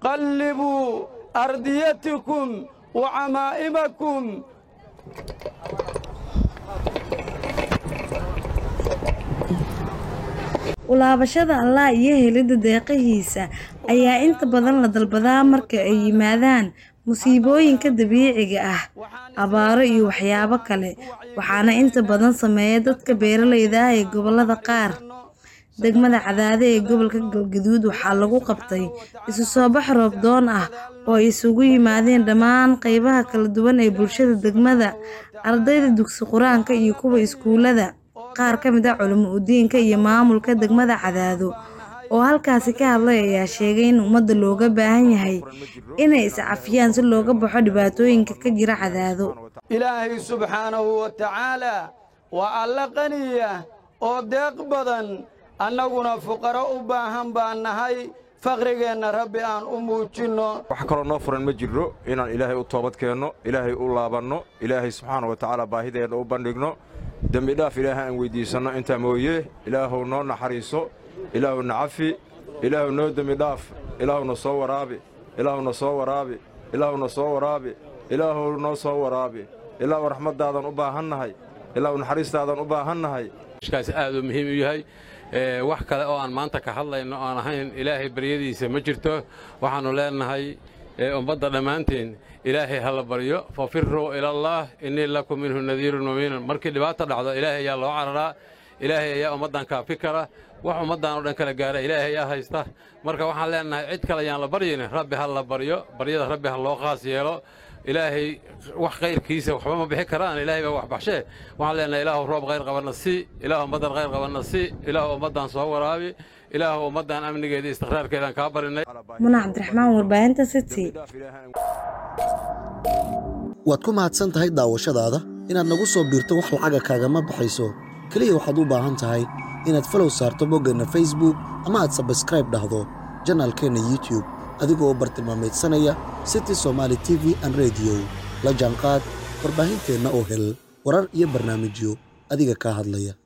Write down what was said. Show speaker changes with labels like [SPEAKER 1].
[SPEAKER 1] qallibuu ardiyatikum wa camaa'imakum
[SPEAKER 2] ulaabashada allah iyo helidda deeqihiisa ayaa inta badan la dalbadaa marka ay yimaadaan musiibooyinka dabiiciga ah abaaro iyo waxyaabo kale waxaana inta badan sameeya dadka beeralayda ah ee gobollada qaar degmada cadaade ee gobolka galgaduud waxaa lagu qabtay isu soo bax roob doon ah oo ay isugu yimaadeen dhammaan qeybaha kala duwan ee bulshada degmada ardayda dugsi qur-aanka iyo kuwa iskuulada qaar ka mid ah culimo udiinka iyo maamulka degmada cadaado oo halkaasi ka hadlay ayaa sheegay in ummadda looga baahan yahay inay iscafiyaan si looga baxo dhibaatooyinka ka jira cadaado
[SPEAKER 1] ilaahay subxaanahu wa tacaalaa waa alla qaniya oo deeq badan annaguna fuqaro u baahan baan nahay faqrigeenna rabbi aan u muujinno
[SPEAKER 3] wax kaloo noo furan ma jirro inaan ilaahay u toobad keenno ilaahay u laabanno ilaahay subxaana wa tacaala baahideenna u bandhigno dembidhaaf ilaahay aan weyddiisanno intaa mooye ilaahuw noo naxariiso ilaahuw na cafi ilaahuw noo dembidhaaf ilaahuna soo waraabi ilaahuna soo waraabi ilaahuna soo waraabi ilaahuw noo soo waraabi ilaahuw raxmaddaadan u baahannahay ilaahuw naxariistaadan u baahannahay
[SPEAKER 4] kaas aad uu muhiim u yahay wax kale oo aan maanta ka hadlayno oan ahayn ilaahay baryadiisa ma jirto waxaannu leennahay ummadda dhammaanteen ilaahay ha la baryo fafiruu ilallaah innii lakum minhu nadiirun mubiinun markii dhibaata dhacdo ilaahay ayaa loo cararaa ilaahay ayaa ummaddan kaafi kara wax ummaddan oo dhan kala gaara ilaahay ayaa haysta marka waxaan leennahay cid kale ayaan la baryaynin rabbi ha la baryo baryada rabbi ha loo qaas yeelo ilaahay wax kayrkiisa waxba ma bixi karaan ilaahay baa wax baxshee waxaan leenahay ilaahu roob khayr qabanna si ilaahu ummaddan khayr qabanna si ilaahu ummaddan soo waraabi ilaahu ummaddan amnigeeda istiqraarkeedaan kaa barinay
[SPEAKER 2] muna cabdiraxmaan warbaahinta city
[SPEAKER 5] waad ku mahadsan tahay daawashadaada inaad nagu soo biirto wax lacaga kaagama baxayso keliya waxaad u baahan tahay inaad falow saarto boggeenna facebook ama aad sabskraib dhahdo janaalkeenna youtub adigoo bartilmaameedsanaya city somaali t v an rediyo la jaanqaad warbaahinteenna oo hel warar iyo barnaamijyo adiga kaa hadlaya